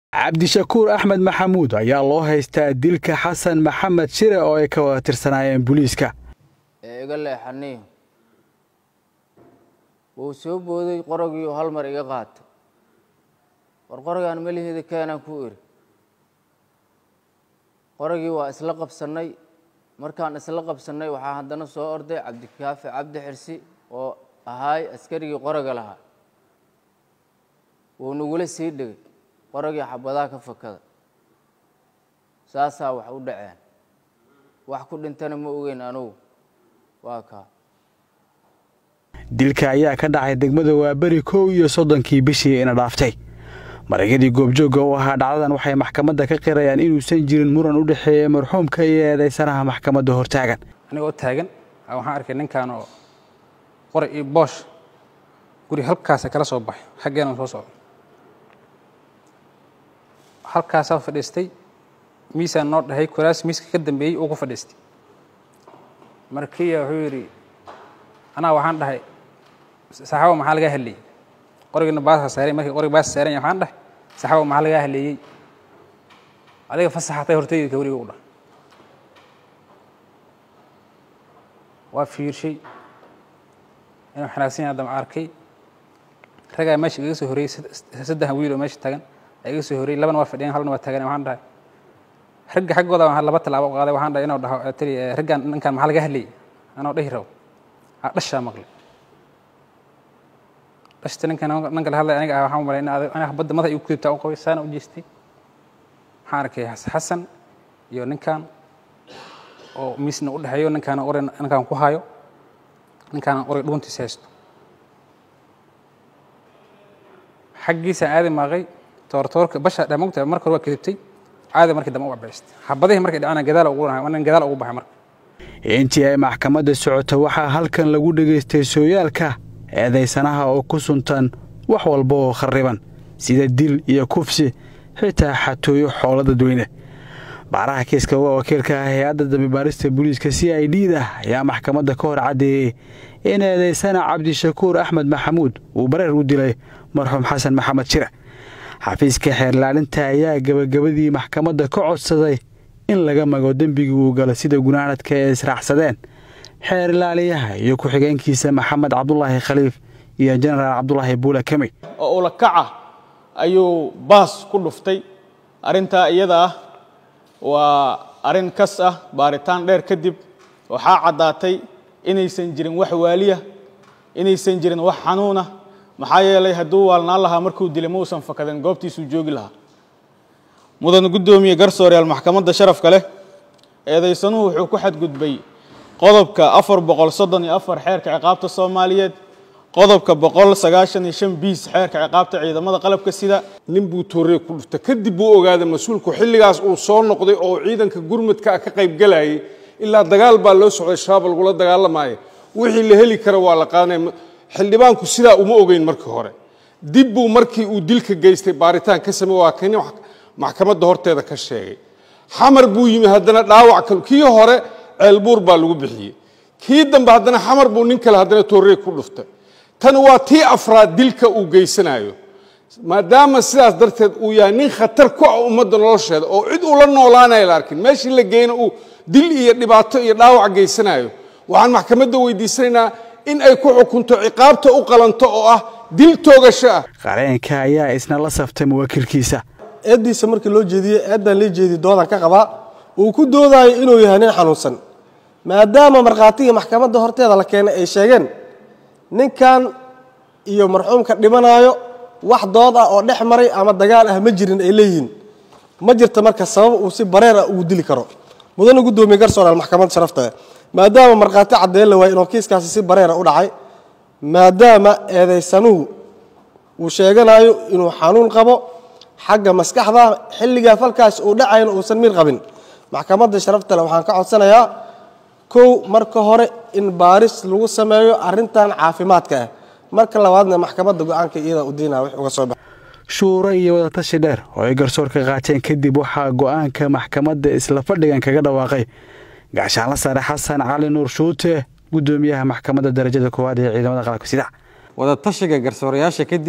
cabdishakuur axmed maxamuud ayaa loo haystaa dilka xasan maxamed shire oo ay ka wada tirsanaayeen booliiska ee iga leexaniyo wuu soo booday qoragii oo hal mar iga qaatay war qoragaan meliheeda keenaan ku iri qoragii waa isla qabsannay markaan isla qabsannay waxaa haddana soo orday cabdikaafi cabdi xirsi oo ahaay askarigii qoraga lahaa wuu nagula sii dhegay qoragii xabadaha ka fakada saasaa wax u dhaceen wax ku dhintana ma ogeyn anugu waa kaa dilka ayaa ka dhacay degmada waaberi kow iyo soddonkii bishii ina dhaaftay maragyadii goobjoogga u ahaa dhacdadan waxay maxkamadda ka qirayaan inuusan jirin muran u dhexeeya marxuumka iyo eedaysanaha maxkamadda hortaagan anigoo taagan waxaan arkay ninkan oo qoray iyo boosh guri halkaasa kala soo baxay xaggeena soo socdo halkaasaa fadhiistay miisaan noo dhahay kuraas miiska ka dambeeyey uu ku fadhiistay markiya wuxuu yidhi anaa waxaan dhahay saxaabo maxaa lagaa hadleeyey qorigina baasa saaray markii qorig baasa saaran yahay waxaan dhahay saxaabo maxaa lagaa hadleeyey adiga fasaxatay hortayda kawriga u dhah waa fiirshay inuu xanaagsan yahay haddama arkay ragaa meesha igaga soo horreeyey saddex wiil oo meesha tagan iga soo horreeyey labana waa fadhiyeen halna waa taagan waxaan dhahay ragga xaggooda waxaan laba tallaabo u qaaday waxaan dhahay inuu dhaho tiri raggan ninkan maxaa laga hadlayay anoo dhahi rabo aa dhashaa maqlay dhashta ninkan ninka la hadlay aniga ah waxaan malay aniga badda madax igu kudubtaa u qabay saana u jeestay waxaan arkay xasan iyo ninkan oo miisna u dhexeeyo ninkaana ori ninkaan ku hayo ninkaana ori dhuuntiisa haysto xaggiisaan aadi maaqay toortoorka basha dhamogta marka hore waa kadibtay caadi markii dambe u abaystay xabadihii markay dhacana gadaal ugu dhahay nin gadaal ugu baxay marka intii ay maxkamadda socota waxaa halkan lagu dhegaystay sooyaalka eedaysanaha oo ku suntan wax walba oo kharriban sida dil iyo kufsi xitaa xatooyo xoolo dadweyne baaraha kiiska uga wakiilka ah hay-adda dambibaarista booliiska c i d da ayaa maxkamadda ka hor caddeeyey in eedaysana cabdishakuur axmed maxamuud uu bareer u dilay marxuum xasan maxamed shire xafiiska xeerlaalinta ayaa gebagabadii maxkamadda ka codsaday in laga mago dembigii uu gala sida gunaanadka ee israacsadeen xeer ilaaliyaha iyo ku-xigeenkiisa maxamed cabdulaahi khaliif iyo jenaraal cabdulaahi buule kemi oo ula kaca ayuu baas ku dhuftay arrintaa iyada ah waa arrin kas ah baaritaan dheer kadib waxaa caddaatay inaysan jirin wax waaliya inaysan jirin wax xanuuna maxaa yeelay hadduu waalnaan lahaa markuu dilay ma uusan fakadeen goobtiisuu joogi lahaa mudan guddoomiye garsooreyaal maxkamadda sharafka leh eedaysanuhu wuxuu ku xadgudbay qodobka afar boqol soddon iyo afar xeerka ciqaabta soomaaliyeed qodobka boqol sagaashan iyo shan biis xeerka ciqaabta ciidamada qalabka sida nin buu toorey ku dhuftay kadib buu ogaaday mas-uulku xilligaas uu soo noqday oo ciidanka gurmudka ah ka qaybgalayay ilaa dagaal baa loo socday shabaab lagula dagaalamaayo wixii la heli kara waa la qaadanaya xildhibaanku sidaa uma ogeyn markii hore dib buu markii uu dilka geystay baaritaan ka samey waa kani maxkamadda horteeda ka sheegay xamar buu yimi haddana dhaawac kal kii hore ceelbuur baa lagu bixiyey kii dambe haddana xamar buu nin kale haddana toorey ku dhuftay tan waa tii afraad dilka uu geysanayo maadaama sidaas darteed uu yahay nin khatar ku ah ummadda nolosheeda oo cid ula noolaanaya la arkin meeshii la geyna uu dil iyo dhibaato iyo dhaawac geysanayo waxaan maxkamadda weydiisanaynaa in ay ku xukunto ciqaabta u qalanto oo ah dil toogasho ah qareenka ayaa isna la saftay muwakiilkiisa eeddiisa markii loo jeediyey eeddaan lee jeediy doodan ka qabaa uu ku doodayo inuu yahay nin xanuunsan maadaama markhaatigii maxkamadda horteeda la keenay ay sheegeen ninkan iyo marxuumka dhimanaayo wax dood ah oo dhex maray ama dagaal ah ma jirin ay leeyihiin ma jirta marka sabab uu si bareer ah ugu dili karo mudana guddoomiye garsooraal maxkamadda sharafta maadaama markhaati caddeyn la waayey inuu kiiskaasi si bareera u dhacay maadaama eedaysanuhu uu sheeganayo inuu xanuun qabo xagga maskaxda xilligaa falkaas uu dhacayna uusan miir qabin maxkamadda sharafta le waxaan ka codsanayaa kow marka hore in baaris lagu sameeyo arrintan caafimaadka ah marka labaadna maxkamadda go-aanka iyada u diinaa wix uga soo baxa shuuro iyo wadatashi dheer oo ay garsoorka qaateen kadib waxaa go'aanka maxkamadda isla fadhigan kaga dhawaaqay gaashaanla sare xasan cali nuur shuute guddoomiyaha maxkamadda darajada koowaad ee ciidamada qalabka sida wadatashiga garsoorayaasha kadib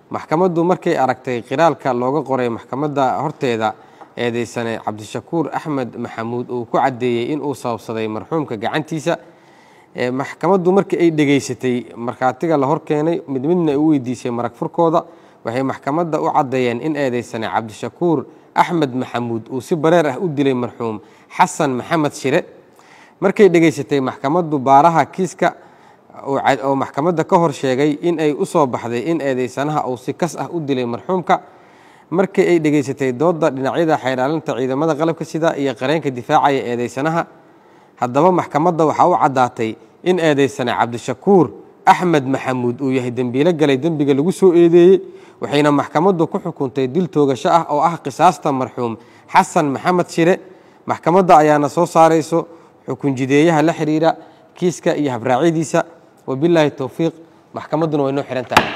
maxkamaddu markay aragtay qiraalka looga qoray maxkamadda horteeda eedeysane cabdishakuur axmed maxamuud uu ku caddeeyey inuu sababsaday marxuumka gacantiisa maxkamaddu markii ay dhegaysatay markhaatiga la hor keenay mid midna ay u weydiisay marag furkooda waxay maxkamadda u caddeeyeen in eedeysane cabdishakuur axmed maxamuud uu si bareer ah u dilay marxuum xasan maxamed shire markay dhegaysatay maxkamaddu baaraha kiiska oo maxkamadda ka hor sheegay in ay u soo baxday in eedeysanaha uu si kas ah u dilay marxuumka markii ay dhegaysatay doodda dhinacyada xeydhaalinta ciidamada qalabka sida iyo qareenka difaacaya eedeysanaha haddaba maxkamadda waxaa u caddaatay in eedeysane cabdishakuur axmed maxamuud uu yahay dembiilo galay dembiga lagu soo eedeeyey waxayna maxkamaddu ku xukuntay dil toogasho ah oo ah qisaasta marxuum xasan maxamed shire maxkamadda ayaana soo saarayso xukunjideeyaha la xiriira kiiska iyo habraacyadiisa wabilaahi towfiiq maxkamadduna way noo xihan tahay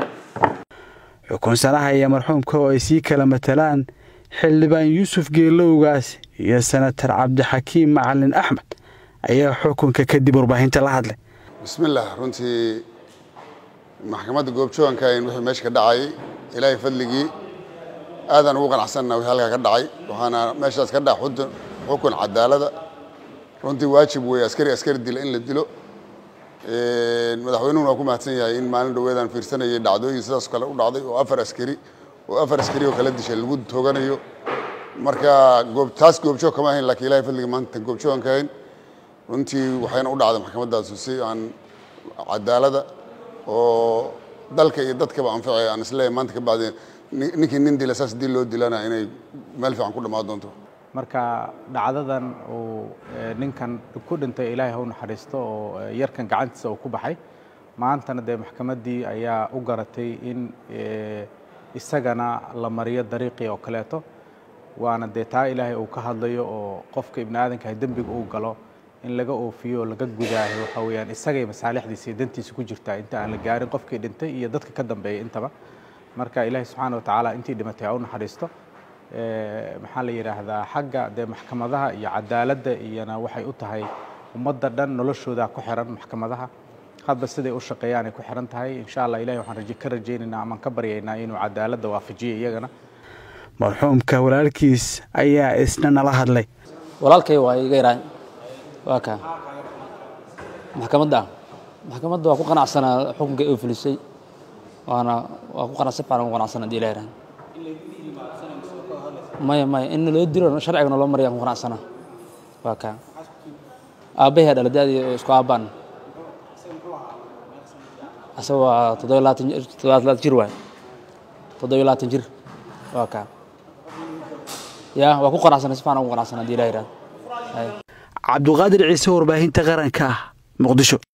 xukunsanaha iyo marxuumka oo ay sii kala matalaan xildhibaan yuusuf geelowgaas iyo senatar cabdixakiim macalin axmed ayaa xukunka kadib warbaahinta la hadlay bismillaah runtii maxkamadda goobjooganka in wixii meesha ka dhacay ilaahay fadligii aadaan ugu qanacsanna wixii halkaa ka dhacay waxaana meeshaas ka dhaca xudun xukun cadaalada runtii waajib weeye askari askari dila in la dilo madaxweynuhuna waa ku mahadsan yahay in maalin dhoweedaan fiirsanayay dhacdooyin sidaas kale u dhacday oo afar askari oo afar askari oo kala dishay lagu tooganayo marka goob taas goobjoog kama ahayn laakiin ilahay fadligii maanta goobjoogan ka ahayn runtii waxayna u dhacday maxkamaddaas si aan cadaalada oo dalka iyo dadkaba anfacay aan isleeyahay maanta ka bacdi ninkii nin dila saas dil loo dilana inay meel fiican ku dhammaan doonto marka dhacdadan uu ninkan ku dhintay ilaahay hau naxariisto oo yarkan gacantiisa uu ku baxay maantana dee maxkamaddii ayaa u garatay in isagana la mariyo dariiqii oo kaleeto waana dee taa ilaahay uu ka hadlayo oo qofka ibni aadankaah dembiga uu galo in laga oofiyo o laga gudaayo waxa weeyaan isagay masaalixdiisa iyo dantiisa ku jirtaa inta aan la gaarin qofkii dhintay iyo dadka ka dambeeya intaba marka ilaahay subxaana wa tacaala intii dhimatay ha u naxariisto maxaa la yidhaahdaa xagga dee maxkamadaha iyo cadaaladda iyona waxay u tahay ummadda dhan noloshooda ku xiran maxkamadaha hadba siday u shaqeeyaan ay ku xiran tahay insha allah ilahay waxaan ka rajaynaynaa amaan ka baryaynaa inuu cadaaladda waafajiyo iyagana marxuumka walaalkiis ayaa isna nala hadlay walaalkay waa iga yaraan waa kaa maxkamadda maxkamadda waa ku qanacsanaa xukunka uu fulisay waana waa ku qanacsan fiican ugu qanacsan haddii ilahay rahan maya maya in loo dilo sharcigana loo maraya ku qanacsana waa kaa aabbahay dhala da-dii oo isku aabbaan asaga waa toddoba labaatan toddoba labaatan jir waay toddoba labaatan jir waa kaa ya waa ku qanacsana si fiican ugu qanacsan haddii ilahay rahan cabduqaadir ciise warbaahinta qaranka muqdisho